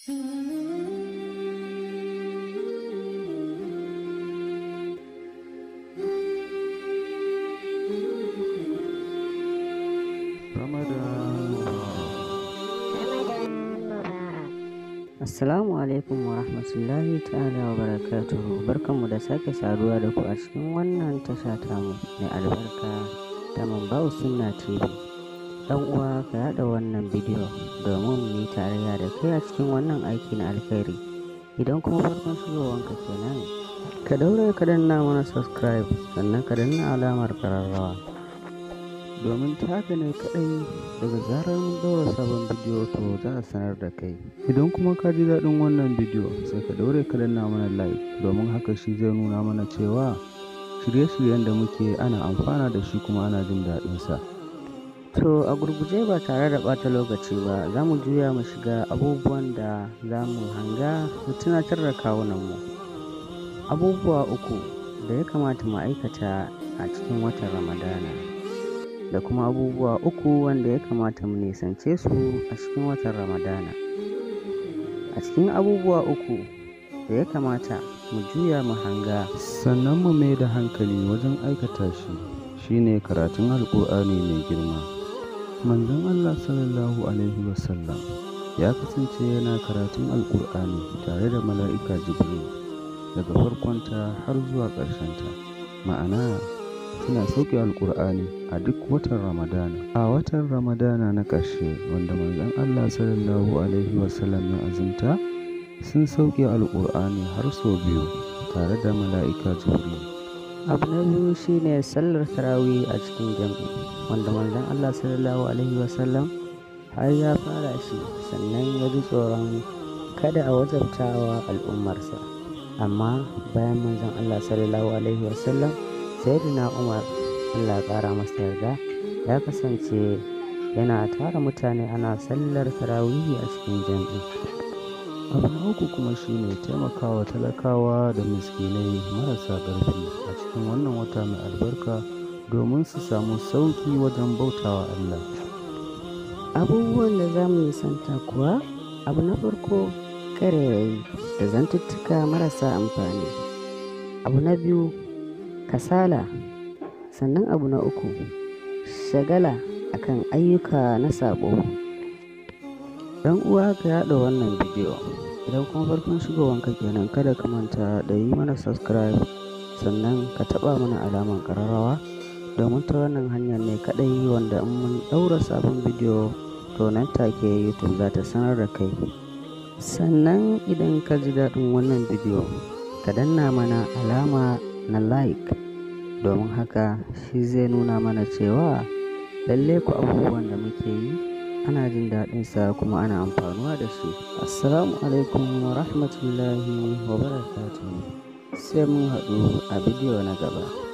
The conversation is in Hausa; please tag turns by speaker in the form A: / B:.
A: Assalamu alaikum wa rahmatullahi ta'ala wa barakatuhu barkanmu da sake saduwa da ku a cikin wannan tasha tamu mai albarka ta Mambau Sunna TV. Dan uwa ka yada wannan bidiyo domin mu yi tarayya da kai a cikin wannan aiki na alkhairi. Idan kuma farkon shigowanka kenan ka daure ka danna mana subscribe sannan ka danna alamar kararrawa. domin ta haka ne kaɗai daga zarar mun ɗaura sabon bidiyo to za a sanar da kai idan kuma ka ji daɗin wannan bidiyo sai ka daure ka danna mana like domin haka shi zai nuna mana cewa shirye-shiryen da muke ana amfana da shi kuma ana jin daɗinsa to a gurguje ba tare da ɓata lokaci ba za mu juya mu shiga abubuwan da za mu hanga mu tunatar da kawunanmu abubuwa uku da ya kamata mu aikata a cikin watan ramadana da kuma abubuwa uku wanda ya kamata mu nisance su a cikin watan ramadana a cikin abubuwa uku da ya kamata mu juya mu hanga
B: sannan mu mai da hankali wajen aikata shi shine karatun alkur'ani mai girma manzon allah sallallahu alaihi wasallam ya kasance yana karatun alkur'ani tare da mala'ika jibril daga farkonta har zuwa ƙarshenta ma'ana suna sauke alkur'ani a duk watan ramadana a watan ramadana na ƙarshe wanda manzon allah sallallahu alaihi wasallam ya azumta sun sauke alkur'ani har sau biyu tare da mala'ika jibril
A: abu na biyu shine sallar tarawih a cikin jam'i wanda manzon allah sallallahu alaihi wasallam har ya fara shi sannan ya ji tsoron kada a wajabtawa al'ummarsa amma bayan manzon allah sallallahu alaihi wasallam sayyidina umar allah ƙara masa yarda ya kasance yana tara mutane ana sallar tarawihi a cikin jam'i
B: abu na uku kuma shine taimakawa talakawa da miskinai marasa ƙarfi a cikin wannan wata mai albarka domin su samu sauƙi wajen bautawa allah
A: abubuwan da za mu nisanta kuwa abu na farko ƙarairayi da zantuttuka marasa amfani abu na biyu kasala sannan abu na uku shagala akan ayyuka na sabo dan uwa ka yada wannan bidiyo idan kuma farkon shigowanka kenan kada ka manta da yi mana subscribe sannan ka taba mana alaman kararrawa domin ta wannan hanyar ne kadai wanda in mun daura sabon bidiyo to nan take youtube za ta sanar da kai sannan idan ka ji daɗin wannan bidiyo ka danna mana alama na like domin haka shi zai nuna mana cewa lalle ku abubuwan da muke yi ana jin daɗinsa kuma ana amfanuwa da shi assalamu alaikum wa rahmatullahi wa barakatuhu sai mun haɗu a bidiyo na gaba